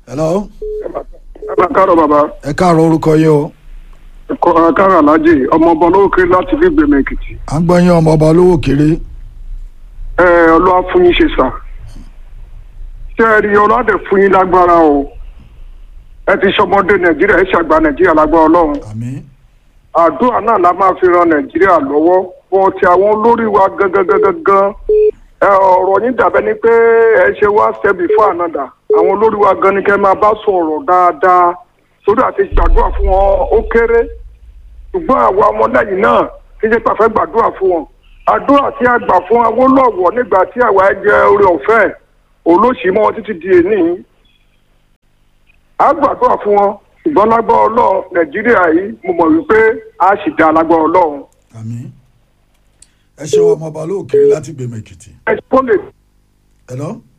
hello ẹ bá kárọ̀ bàbá ẹ káàárọ̀ orúkọ yín o ẹ̀kọ́ kárọ̀ alájì ọmọ ọba olóòkè láti fi gbèmọ̀ èkìtì à ń gbọ́ yín ọmọ ọba olówó kéré ẹ ọlọ́wà fún yín ṣe sà ṣé ẹ rí ọlọ́dẹ fún yín lágbára o ẹ ti ṣọmọdé nàìjíríà ẹ ṣàgbà nàìjíríà lágbára ọlọ́run àmín àdúrà náà la máa fi ran nàìjíríà lọ́wọ́ wọn ti àwọn olórí wa gangan gangan gan ẹ ọ̀rọ̀ yín dàbẹ́ ni pé ẹ ṣe wá step before another àwọn olórí wa gan ni kẹ́ máa bá sọ̀rọ̀ dáadáa sórí àti gbàdúrà fún wọn ó kéré ṣùgbọ́n àwa ọmọlẹ́yìn náà kí ṣe pàfẹ́ gbàdúrà fún wọn àdúrà tí a gbà fún Awólọ́wọ̀ nígbà tí àwa ẹ jẹ orí ọ̀fẹ́ olóṣìí mọ́ títí di èní a gbàdúrà fún wọn ṣùgbọ́n lágbára ọlọ́run nàìjíríà yìí mo mọ̀ wípé a sì dá lágbára ọlọ́run. àmín ẹ ṣeun ọmọ ọba olówó kéré láti gbèmọ̀ èkìtì ẹ kó lè hello